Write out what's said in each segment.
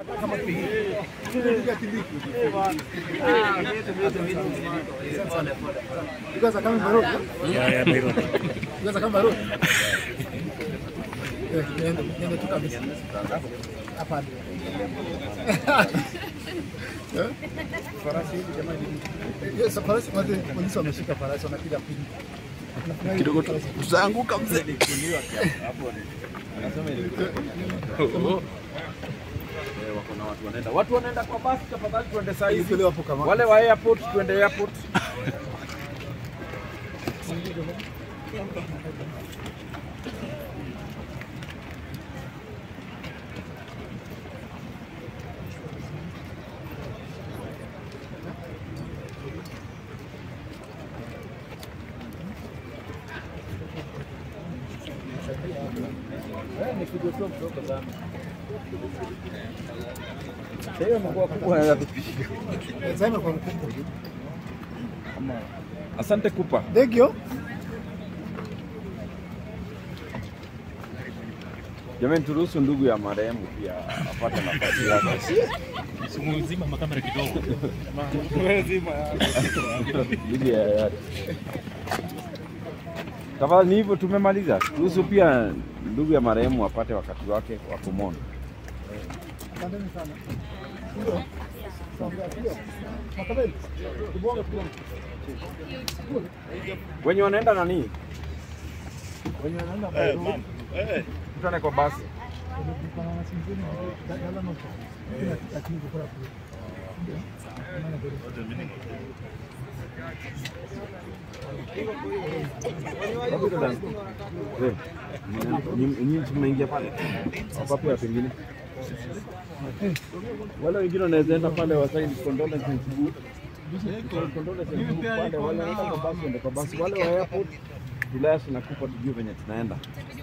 You guys are coming by road, yeah? Yeah, yeah, by road. You guys are coming by road? Eh, niende niende tu kabisa. Hapa. Eh? Yes, farasi wale polisi wameshika farasi wanapiga pili. kidogo tu tutaanguka mzee. wako na watu wanaenda watu wanaenda kwa basi tafadhali tuende saa hizi Kile wapo kama. wale wa airport tuende airport Sasa imekuwa kubwa na kupiga. Eh, Zama kwa mkubwa. Asante kupa. Thank you. Jamani, turuhusu ndugu ya marehemu pia apate nafasi yake. Mzima makamera kidogo. Ndugu ya yake. Tafadhali, ni hivyo, tumemaliza. Turuhusu pia ndugu ya marehemu apate wakati wake wa kumwona. Asanteni sana. Ndio. Ndio. Makabeli. Tubonge tubonge. Wenye wanaenda nani? Wenye wanaenda by road. Tutane kwa basi. Eh, nyinyi- Nyinyi tumeingia pale wapapi wa pengine wale wengine wanaweza enda pale wasaini condolences book. Condolences book pale, wale wanaenda kwa basi waende kwa basi, wale wa airport Julaya tunakupa tujue venye tunaenda.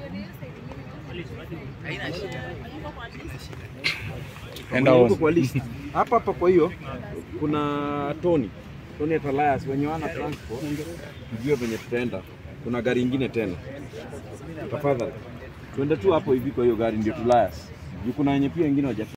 Enda Huko on. kwa list. Hapa hapa kwa hiyo kuna Tony. Tony at Alliance wenye wana transport tujue venye tutaenda. Kuna gari ingine tena. Tafadhali. Tuende tu hapo hivi kwa hiyo gari ndio Tulayas. Juu kuna wenye pia wengine waja